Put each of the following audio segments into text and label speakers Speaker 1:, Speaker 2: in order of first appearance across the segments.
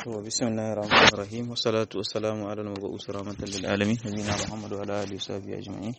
Speaker 1: بسم الله الرحمن الرحيم والصلاة والسلام على المبعوث رحمة للعالمين نبينا محمد وعلى آله وصحبه أجمعين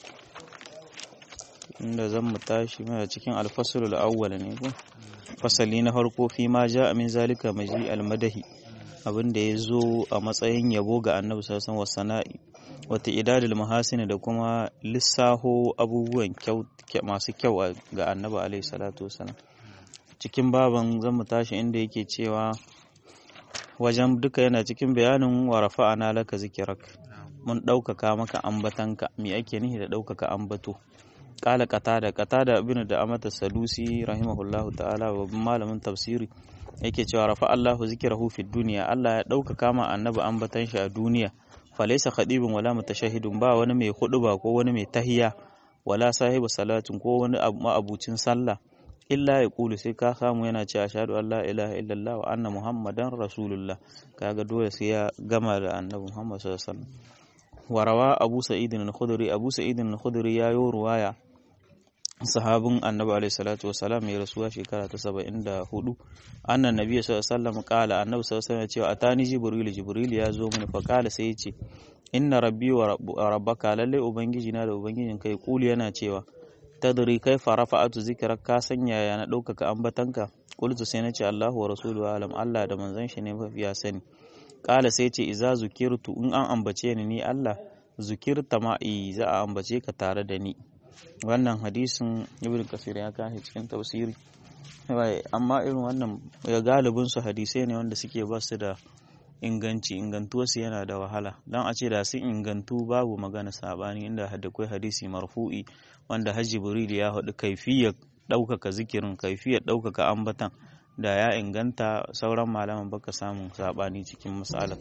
Speaker 1: inda zan mu tashi mana cikin alfasulul awwal ne ko fasali na farko fi ma ja min zalika maji almadahi abin da ya zo a matsayin yabo ga annabi sallallahu alaihi wasallam wata idadul mahasini da kuma lissaho abubuwan masu kyau ga annabi alaihi salatu wasallam cikin baban zan mu tashi inda yake cewa wajen duka yana cikin bayanin wa rafa'ana laka zikirak mun ɗaukaka maka ambatanka me ake nihi da ɗaukaka ambato kala qatada qatada ibn da amata sadusi rahimahullahu ta'ala babban malamin tafsiri yake cewa rafa Allahu zikrahu fid dunya Allah ya ɗaukaka ma annabi ambatan shi a duniya falaysa khadibun wala mutashahidun ba wani mai huɗuba ko wani mai tahiya wala sahibu salatin ko wani ma'abucin sallah illa ya kulu sai ka samu yana cewa ashhadu an la ilaha illallah wa anna muhammadan rasulullah kaga dole sai ya gama da annabi muhammad sallallahu alaihi wasallam warawa abu sa'id al-khudri abu sa'id al-khudri ya yi ruwaya sahabin annabi alaihi salatu wasalam ya rasuwa shekara ta 74 annan nabi sallallahu alaihi wasallam kala annabi sallallahu alaihi wasallam cewa atani jibril jibril ya zo mini fa kala sai ya ce inna rabbi wa rabbaka lalle ubangiji na da ubangijin kai kuli yana cewa tadri kaifa rafa'atu zikrak ka sanya ya na ɗaukaka ambatanka qultu sai nace Allahu wa rasuluhu alam Allah da manzon shi ne mafiya sani kala sai ce iza zukirtu in an ambace ni ni Allah zukirta ma'i za a ambace ka tare da ni wannan hadisin ibn kasir ya kashi cikin tafsiri amma irin wannan ya galibin su hadisai ne wanda suke ba su da inganci ingantuwarsu yana da wahala don a ce da sun ingantu babu magana sabani inda hadakwai hadisi marfu'i wanda hajji buridi ya haɗu kaifiyar ɗaukaka zikirin kaifiyar ɗaukaka ambatan da ya inganta sauran malaman baka samun sabani cikin misalan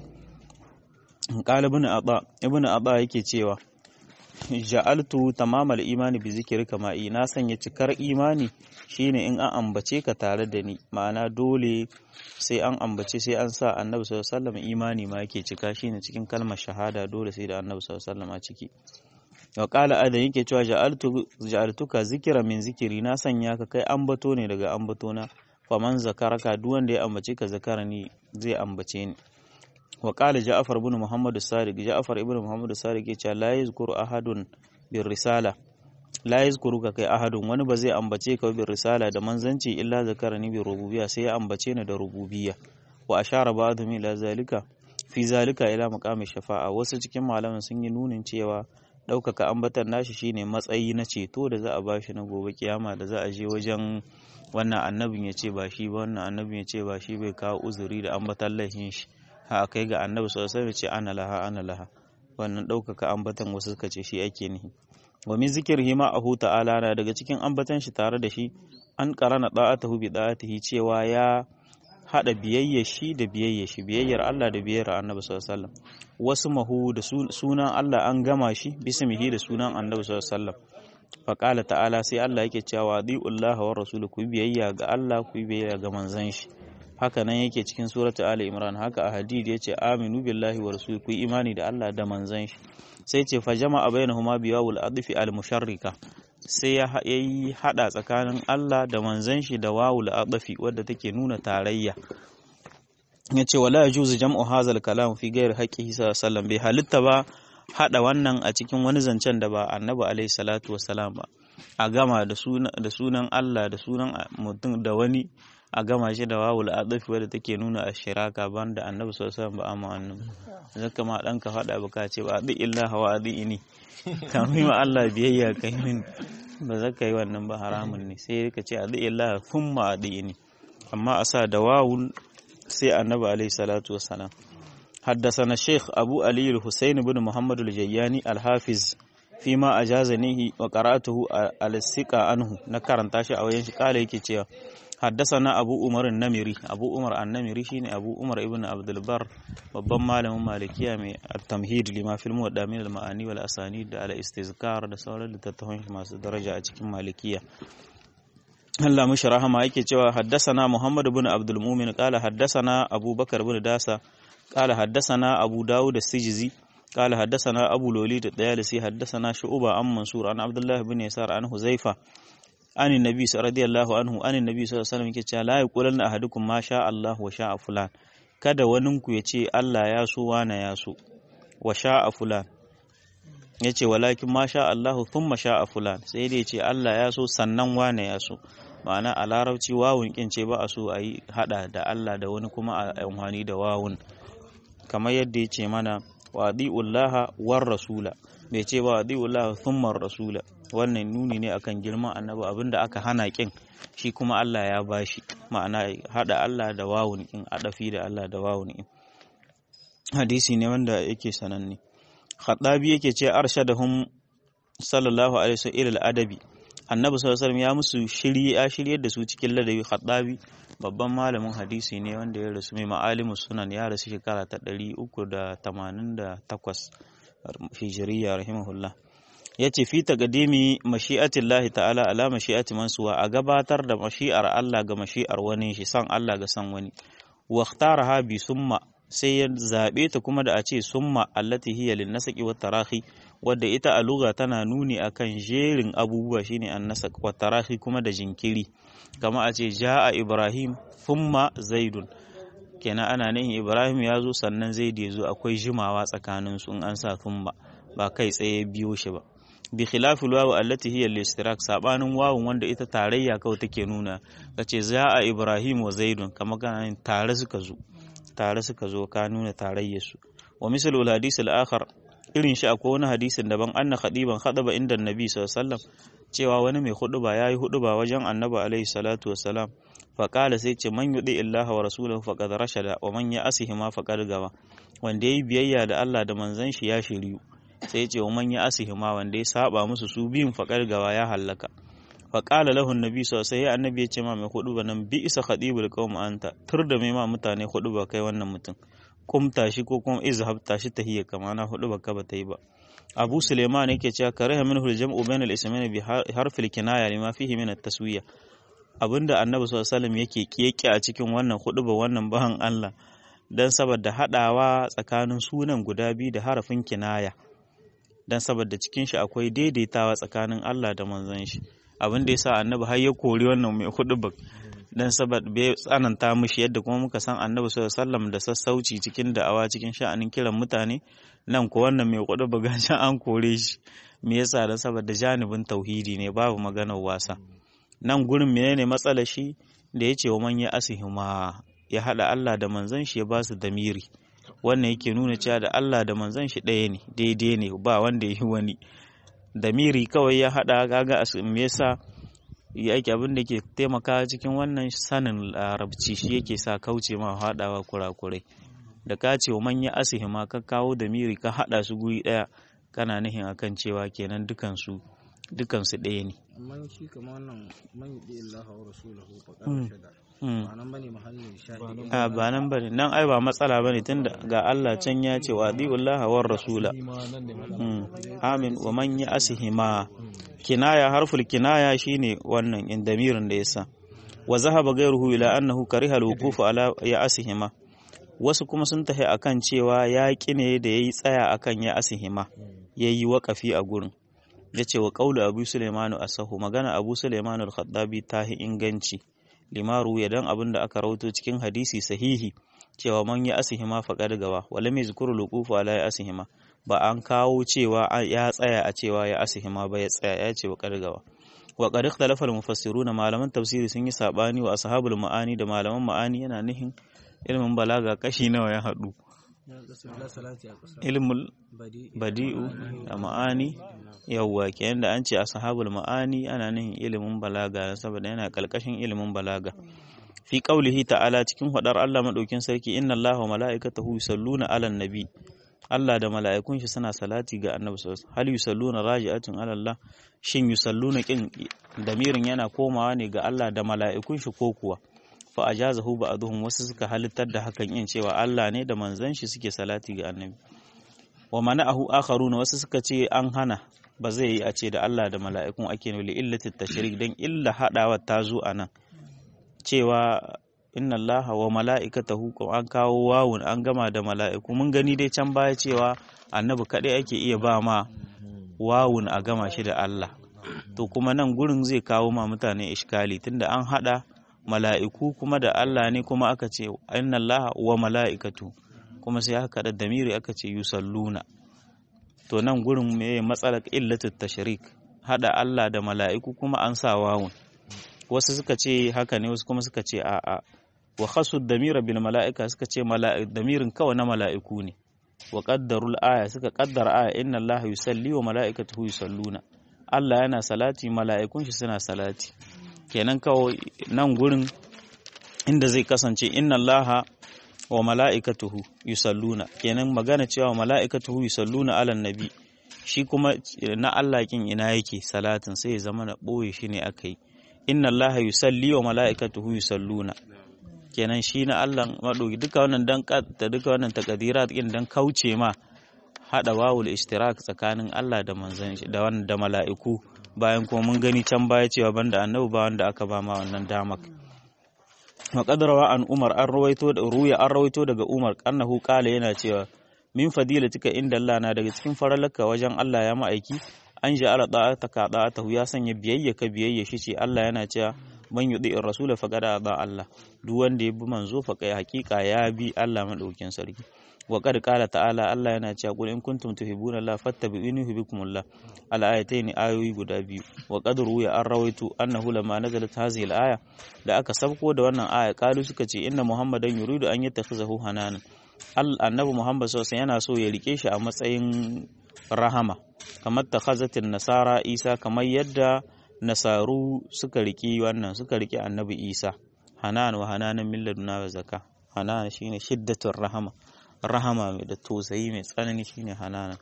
Speaker 1: qala ibn aba ibn aba yake cewa ja'altu tamamal imani bi zikri kama na sanya cikar imani shine in an ambace ka tare da ni ma'ana dole sai an ambace sai an sa annabi sallallahu alaihi wasallam imani ma yake cika shine cikin kalmar shahada dole sai da annabi sallallahu alaihi wasallam a ciki wa qala adan yake cewa ja'altu ja'altuka zikra min zikiri na sanya ka kai ambato ne daga ambato na faman zakaraka duk wanda ya ambace ka zakara ni zai ambace ni wa qala ja'far ibn muhammad as-sadiq ja'far ibn muhammad as-sadiq yace la yazkuru ahadun bir risala la yazkuruka kai ahadun wani ba zai ambace ka bir risala da manzanci illa zakarani bi rububiyya sai ya ambace ni da rububiyya wa ashara ba'dhum ila zalika fi zalika ila maqami shafa'a wasu cikin malaman sun yi nunin cewa ɗaukaka ambatan nashi shine matsayi na ceto da za a bashi na gobe kiyama da za a je wajen wannan annabin ya ce ba shi ba wannan annabin ya ce ba shi bai kawo uzuri da ambatan laifin shi ha kai ga annabi sallallahu alaihi ce ana laha ana laha wannan ɗaukaka ambatan wasu suka ce shi ake nihi wa min zikrihi ma ahu ta'ala na daga cikin ambatan shi tare da shi an qarana da'atuhu bi da'atihi cewa ya hada biyayya shi da biyayya shi biyayyar Allah da biyayyar Annabi sallallahu alaihi wasallam wasu mahu da sunan Allah an gama shi bismihi da sunan Annabi sallallahu alaihi wasallam faqala ta'ala sai Allah yake cewa di'ullaha wa rasuluhu ku biyayya ga Allah ku biyayya ga manzon shi haka nan yake cikin suratu Ali Imran haka a hadid yace aminu billahi wa rasuluhu ku imani da Allah da manzon shi sai ce fa jama'a bainahuma biwawul adfi al musharrika sai ya yi hada tsakanin Allah da manzon shi da wawul adfi wadda take nuna tarayya yace wala yajuzu jam'u hazal kalam fi ghairi haqqihi sallallahu bai halitta ba hada wannan a cikin wani zancen da ba annabi alaihi salatu wassalam ba a gama da sunan Allah da sunan mutum da wani a gama shi da wawul adafi wadda take nuna a shiraka ban da annabi sallallahu ba amma annabi zaka ma dan ka fada baka ce ba adi illa hawa adi ini kamin ma Allah biyayya kai min ba zaka yi wannan ba haramun ne sai ka ce adi illa thumma adi ini amma a sa da wawul sai annabi alaihi salatu wassalam حدثنا الشيخ أبو علي الحسين بن محمد الجياني الحافظ فيما أجازنيه وقرأته على الثقة عنه نكرن تاشي أو ينشي قال يكي حدثنا أبو عمر النمري أبو عمر النمري شيني أبو عمر ابن عبد البر babban malamin malikiya mai tamhid lima fil muwadda min al ma'ani wal asanid da al istizkar da sauran littattafan masu daraja a cikin malikiya Allah mushi rahama yake cewa haddasana Muhammad ibn Abdul Mumin qala haddasana Abu Bakar ibn Dasa qala haddasana Abu Dawud as-Sijizi qala haddasana Abu Lolid ad-Dayalisi haddasana Shu'ba an Mansur an Abdullah ibn Yasar an Huzaifa an annabi radiyallahu anhu an annabi sallallahu alaihi wasallam yake cewa la yaqulanna ahadukum ma sha Allah wa sha fulan kada waninku ya ce Allah ya so wana ya so wa sha'a fulan ya ce walakin ma sha Allahu thumma sha'a fulan sai dai ce Allah ya so sannan wane ya so ma'ana a larabci wawun kin ce ba a so a yi hada da Allah da wani kuma a amfani da wawun kamar yadda ya ce mana wa adi'ullaha war rasula bai ce ba adi'ullaha thumma rasula wannan nuni ne akan girman annabi abinda aka hana kin shi kuma Allah ya bashi ma'ana hada Allah da wawun kin adafi da Allah da wawun kin hadisi ne wanda yake sananne Khattabi yake ce arshadahum sallallahu alaihi wasallam ila adabi Annabi sallallahu alaihi wasallam ya musu shiri ya shiryar da su cikin ladabi Khattabi babban malamin hadisi ne wanda ya rasu mai ma'alimus sunan ya rasu shekara ta 388 hijriya rahimahullah yace fi taqdimi mashi'atillahi ta'ala ala mashi'ati mansuwa a gabatar da mashi'ar Allah ga mashi'ar wani shi san Allah ga san wani wa ikhtaraha bi summa sai ya zaɓe ta kuma da a ce summa allati hiya lin nasaqi wat tarahi wadda ita a lugha tana nuni akan jerin abubuwa shine an nasaq wat tarahi kuma da jinkiri kama a ce jaa ibrahim thumma zaidun kenan ana nihin ibrahim ya zo sannan zaid ya zo akwai jimawa tsakanin su in an sa thumma ba kai tsaye biyo shi ba bi khilafil wawu allati hiya al-istirak sabanin wawun wanda ita tarayya kawai take nuna kace jaa ibrahim wa zaidun kama kana tare suka zo tare suka zo ka nuna tarayyarsu wa misalu hadisi al-akhar irin shi akwai wani hadisin daban anna khadiban khadaba inda annabi sallallahu alaihi wasallam cewa wani mai huduba yayi huduba wajen annabi alaihi salatu wassalam fa qala sai ce man yudi illaha wa rasulahu faqad rashada wa man ya'sihi ma faqad gawa wanda yayi biyayya da Allah da manzon shi ya shiriyu sai ya ce wa man ya'sihi ma wanda ya saba musu su biyun faqad gawa ya hallaka faƙala lahun nabi sosai ya annabi ya ce ma mai hudu nan bi isa khadibul qawm anta tur da mai ma mutane hudu ba kai wannan mutum kumta shi ko kuma izhab tashi tahiyya kama na hudu ba ka ba ta yi ba abu suleiman yake cewa kariha minhu al-jam'u bain al-ismayn bi harf al-kinaya lima fihi min at-taswiya abinda annabi sallallahu alaihi wasallam yake kiyake a cikin wannan hudu ba wannan bahan Allah dan saboda hadawa tsakanin sunan guda biyu da harafin kinaya dan saboda cikin shi akwai daidaitawa tsakanin Allah da manzon shi abin da ya sa annabi har ya kori wannan mai hudu ba dan saboda bai tsananta mishi yadda kuma muka san annabi sallallahu alaihi wasallam da sassauci cikin da'awa cikin sha'anin kiran mutane nan ko wannan mai hudu ba gashi an kore shi me yasa dan saboda janibin tauhidi ne babu maganar wasa nan gurin menene matsalar shi da yace wa man ya asihima ya hada Allah da manzon shi ya ba su damiri wannan yake nuna cewa da Allah da manzon shi ɗaya ne daidai ne ba wanda yi wani damiri kawai ya haɗa gaga me yasa yake abin da ke taimaka cikin wannan sanin larabci shi yake sa kauce ma haɗawa kurakurai da ka ce man ya asihi ma ka kawo damiri ka haɗa su guri ɗaya kana nihin akan cewa kenan dukansu dukansu ɗaya ne
Speaker 2: amma shi kama wannan man yi Allah wa rasulahu faqad shada ba nan bane mahallin shahidi
Speaker 1: a ba nan bane nan ai ba matsala bane tunda ga Allah can ya ce wa adiullah wa rasula amin wa man ya asihima kinaya harful kinaya shine wannan in damirin da yasa wa zahaba ghayruhu ila annahu kariha al-wuquf ala ya asihima wasu kuma sun tafi akan cewa ya ne da yayi tsaya akan ya asihima yayi waƙafi a gurin yace wa qaulu abu sulaimanu asahu magana abu sulaimanu al-khattabi tahi inganci limaru ya dan abin da aka rawato cikin hadisi sahihi cewa man ya asihima faqad gawa wala mai zikuru luqufu ala ya asihima ba an kawo cewa ya tsaya a cewa ya asihima ba ya tsaya ya ce faqad gawa wa qad ikhtalafa al-mufassiruna malaman tafsiri sun yi sabani wa ashabul ma'ani da malaman ma'ani yana nihin ilmin balaga kashi nawa ya hadu ilmul badi'u da ma'ani yawwa kenan da an ce ashabul ma'ani ana nihin ilimin balaga saboda yana kalkashin ilimin balaga fi qaulihi ta'ala cikin hadar Allah madaukin sarki inna Allaha wa mala'ikatahu yusalluna 'alan nabi Allah da mala'ikun shi suna salati ga Annabi sallallahu alaihi wasallam hal yusalluna raji'atun 'ala Allah shin yusalluna kin damirin yana komawa ne ga Allah da mala'ikun shi ko kuwa fa ajazahu ba'dhum wasu suka halittar da hakan yin cewa Allah ne da manzon shi suke salati ga Annabi wa mana'ahu akharuna wasu suka ce an hana ba zai yi a ce da Allah da mala'ikun ake nuli illati tashrik dan illa hadawa ta zo anan cewa inna Allah wa mala'ikatahu an kawo wawun an gama da mala'iku mun gani dai can baya cewa annabi kadai ake iya ba ma wawun a gama shi da Allah to kuma nan gurin zai kawo ma mutane iskali tunda an hada mala'iku kuma da Allah ne kuma aka ce inna Allah wa mala'ikatu kuma sai aka da damiri aka ce yusalluna to nan gurin me matsalar illatu tashrik hada Allah da mala'iku kuma an sa wawun wasu suka ce haka ne wasu kuma suka ce a'a wa khasu damira bil mala'ika suka ce damirin kawai na mala'iku ne wa qaddarul aya suka qaddara aya inna Allah yusalli wa mala'ikatuhu yusalluna Allah yana salati mala'ikun shi suna salati kenan kawai nan gurin inda zai kasance inna Allah wa mala'ikatuhu yusalluna kenan magana cewa mala'ikatuhu yusalluna ala nabi shi kuma na Allah kin ina yake salatin sai ya zama na boye shi ne akai inna Allah yusalli wa mala'ikatuhu yusalluna kenan shi na Allah maɗauki duka wannan dan da duka wannan takadirat din dan kauce ma hada wawul ishtirak tsakanin Allah da manzon shi da wannan da mala'iku bayan kuma mun gani can baya cewa banda annabi ba wanda aka ba ma wannan damak wa qadrawa an Umar an rawaito da ruya an rawaito daga Umar annahu qala yana cewa min fadilatika inda Allah na daga cikin faralaka wajen Allah ya ma'aiki an ja'ala da'ataka da'atahu ya sanya biyayya ka biyayya shi ce Allah yana cewa man yudi rasul faqad aba Allah duk wanda ya bi manzo fa kai hakika ya bi Allah madaukin sarki wa qad qala ta'ala Allah yana cewa qul in kuntum tuhibbuna Allah fattabi'uni yuhibbukumullah al ayatayn ayoyi guda biyu wa qad ruya an rawaitu annahu lamma nazalat hadhihi al aya da aka sabko da wannan aya kalu suka ce inna muhammadan yuridu an yattakhizahu hananan annabi muhammad sallallahu yana so ya rike shi a matsayin rahama kamar takhazatin nasara isa kamar yadda nasaru suka riki wannan suka riki annabi isa hanan wa hananan min laduna wa zaka hanan shine shiddatur rahama rahama mai da tausayi mai tsanani shine hananan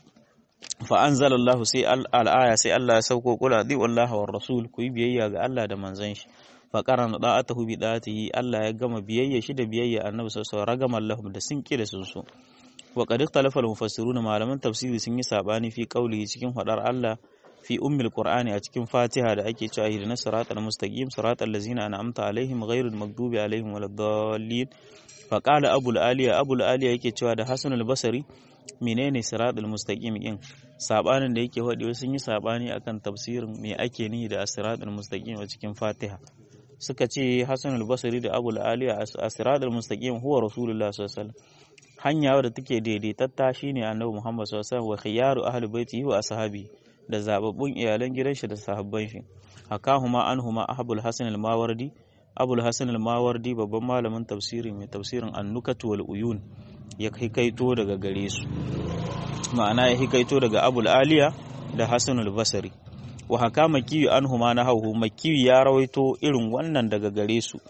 Speaker 1: fa anzalallahu sai al-aya sai Allah ya sauko kula di wallahi war rasul ku yi biyayya ga Allah da manzon shi fa qarana da'atahu bi da'atihi Allah ya gama biyayya shi da biyayya annabi sallallahu alaihi wasallam ragaman lahum da sun kira sun so wa qad ikhtalafa al-mufassiruna malaman tafsiri sun yi sabani fi qawlihi cikin hadar Allah fi ummil qur'ani a cikin fatiha da ake cewa ihdina siratal mustaqim siratal ladzina an'amta alaihim ghairil maghdubi alaihim waladdallin fa qala abul aliya abul aliya yake cewa da hasan al-basri menene siratal mustaqim din sabanin da yake wadi sun yi sabani akan tafsirin me ake nihi da siratal mustaqim a cikin fatiha suka ce hasan al-basri da abul aliya siratal mustaqim huwa rasulullah sallallahu alaihi wasallam hanya wadda take daidaitatta shine annabi muhammad sallallahu alaihi wasallam wa khiyaru ahli baitihi wa ashabi da zababbun iyalan gidan shi da sahabban shi hakahuma anhuma abul hasan al-mawardi abul hasan al-mawardi babban malamin tafsiri mai tafsirin annukatu wal uyun ya hikaito daga gare su ma'ana ya hikaito daga abul aliya da hasan al-basri wa haka makiyu anhuma na hauhu makiyu ya rawaito irin wannan daga gare su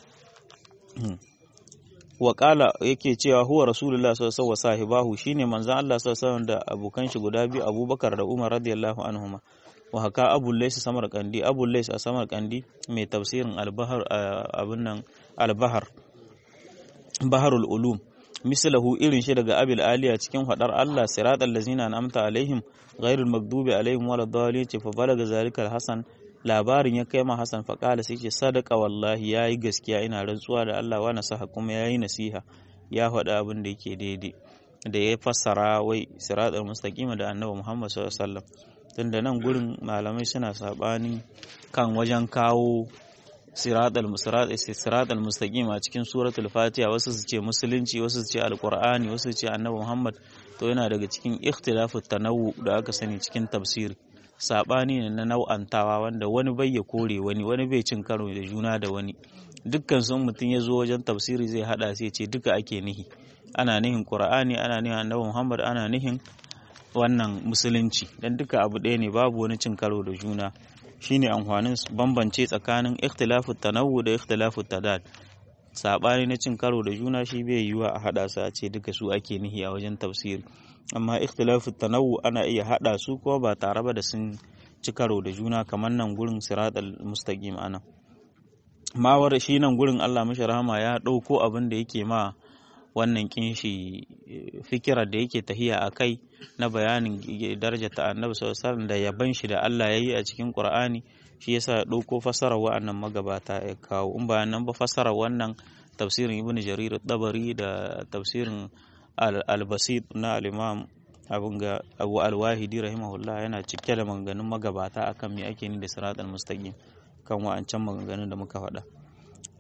Speaker 1: wa kala yake cewa huwa rasulullah sallallahu alaihi sahibahu shine manzon Allah sallallahu alaihi da abokan shi guda biyu Abubakar da Umar radiyallahu anhuma wa haka Abu Lays Samarkandi Abu Lays a Samarkandi mai tafsirin al-Bahr abun nan al-Bahr Baharul Ulum mislahu irin shi daga Abil Aliya cikin hadar Allah siratal ladzina an'amta alaihim ghairul maghdubi alaihim waladdallin fa balaga zalikal hasan labarin ya kai ma Hassan faƙala sai ce sadaka wallahi ya yi gaskiya ina rantsuwa da Allah wa nasaha kuma ya yi nasiha ya faɗa abin da yake daidai da ya fassara wai siratal mustaqima da annabi Muhammad sallallahu alaihi wasallam tunda nan gurin malamai suna sabani kan wajen kawo siratal siratal mustaqima cikin suratul fatiha wasu su ce musulunci wasu su ce alqur'ani wasu su ce annabi Muhammad to yana daga cikin ikhtilafut tanawwu da aka sani cikin tafsiri saɓani ne na nau'antawa wanda wani bai ya kore wani wani bai cin karo da juna da wani dukkan sun mutum ya zo wajen tafsiri zai hada sai ce duka ake nihi ana nihin qur'ani ana nihin annabi muhammad ana nihin wannan musulunci dan duka abu ɗaya ne babu wani cin karo da juna shine amfanin bambance tsakanin ikhtilafu tanawwu da ikhtilafu tadad saɓani na cin karo da juna shi bai yiwa a hada su a ce duka su ake nihi a wajen tafsiri amma ikhtilafu tanawu ana iya hada su ko ba tare ba da sun ci karo da juna kamar nan gurin siratal mustaqim ana mawar shi nan gurin Allah mashi rahama ya dauko abin da yake ma wannan kinshi fikirar da yake tahiya a kai na bayanin daraja ta annabi sallallahu da yaban shi da Allah yayi a cikin Qur'ani shi yasa ya dauko fasarar wa'annan magabata ya kawo in ba nan ba fasarar wannan tafsirin Ibn Jarir dabari da tafsirin al-basit na al-imam abun ga abu al-wahidi rahimahullah yana cike da maganganun magabata akan me ake ni da siratal mustaqim kan wa'ancan maganganun da muka faɗa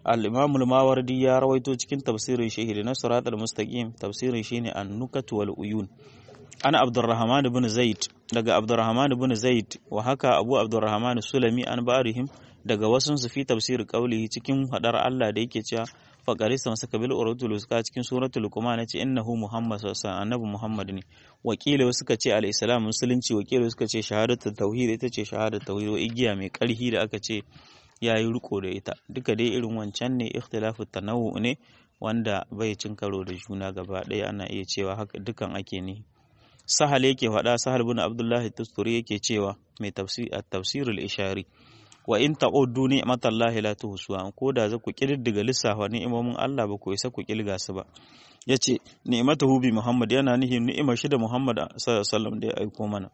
Speaker 1: al-imam al-mawardi ya rawaito cikin tafsirin shi na surat al-mustaqim tafsirin shine an-nukat wal uyun ana abdurrahman ibn zaid daga abdurrahman ibn zaid wa haka abu abdurrahman sulami an barihim daga wasun su fi tafsir qawlihi cikin hadar Allah da yake cewa faqarisa masaka bil uratul uska cikin suratul luqman yace innahu muhammad sallallahu alaihi annabi muhammad ne wakila suka ce al-islam musulunci wakila suka ce shahadatu tauhid ita ce shahadatu tauhid wa igiya mai karhi da aka ce yayi riko da ita duka dai irin wancan ne ikhtilafu tanawu ne wanda bai cin karo da juna gaba ɗaya ana iya cewa haka dukan ake ne sahal yake faɗa sahal bin abdullahi tusturi yake cewa mai tafsir at-tafsirul ishari wa in ta'uddu ni'matallahi la tuhsuha ko da za ku kididdiga lissafa ni'imomin Allah ba ku isa ku kilga su ba yace ni'matuhu bi Muhammad yana nihi ni'imar shi da Muhammad sallallahu alaihi wasallam da ya aiko mana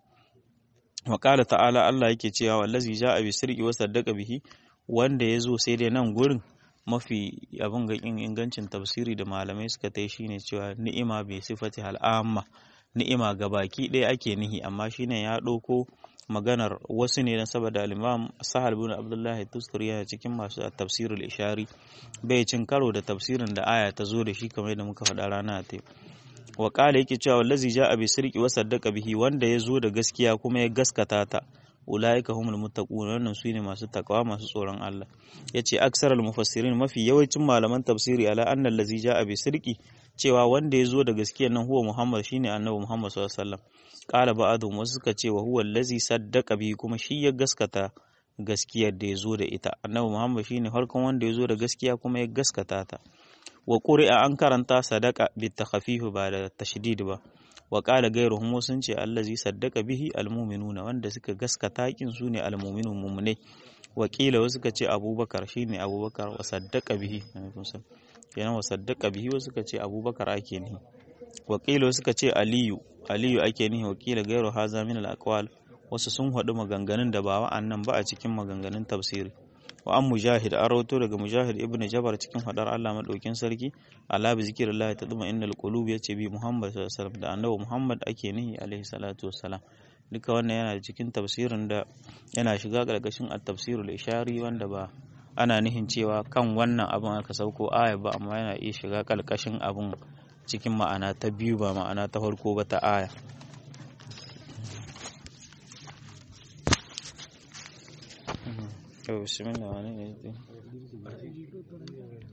Speaker 1: wa qala ta'ala Allah yake cewa wallazi ja'a bi sirqi wa saddaqa bihi wanda yazo sai dai nan gurin mafi abin ga ingancin tafsiri da malamai suka tai shine cewa ni'ima bi sifati al'amma ni'ima ga baki ɗaya ake nihi amma shine ya ɗauko maganar wasu ne na saboda al-imam sahal bin abdullahi tuskuri yana cikin masu tafsirul ishari bai cin karo da tafsirin da aya ta zo da shi kamar yadda muka faɗa rana ta wa qala yake cewa wallazi ja'a bi sirqi wa saddaqa bihi wanda ya zo da gaskiya kuma ya gaskata ta ulaika humul muttaqun wannan su ne masu takawa masu tsoron Allah yace aksarul mufassirin mafi yawancin malaman tafsiri ala annal ladzi ja'a bi sirqi cewa wanda ya zo da gaskiyar nan huwa Muhammad shine annabi Muhammad sallallahu alaihi wasallam qala ba'dhum wasu suka ce wa huwa allazi saddaqa bi kuma shi ya gaskata gaskiyar da ya zo da ita annabi Muhammad shine harkon wanda ya zo da gaskiya kuma ya gaskata ta wa quri'a an karanta sadaqa bi takhfif ba da tashdid ba wa qala ghayruhum sun ce allazi saddaqa bihi almu'minuna wanda suka gaskata kin su ne almu'minun mu'minai wakila wasu suka ce abubakar shine abubakar wa saddaqa bihi kenan wa saddaqa bihi wasu suka ce abubakar ake nihi wakila suka ce aliyu aliyu ake nihi wakila gairu haza min al wasu sun haɗu maganganun da ba wa'annan ba a cikin maganganun tafsiri wa an mujahid an rawato daga mujahid ibnu jabar cikin hadar Allah madaukin sarki ala bi zikrillah tadma innal qulub yace bi muhammad sallallahu alaihi wasallam da annabi muhammad ake nihi alaihi salatu wassalam duka wannan yana cikin tafsirin da yana shiga karkashin at-tafsirul ishari wanda ba ana nihin cewa kan wannan abin aka sauko aya ba amma yana iya shiga kalkashin abin cikin ma'ana ta biyu ba ma'ana ta farko ba ta aya bismillah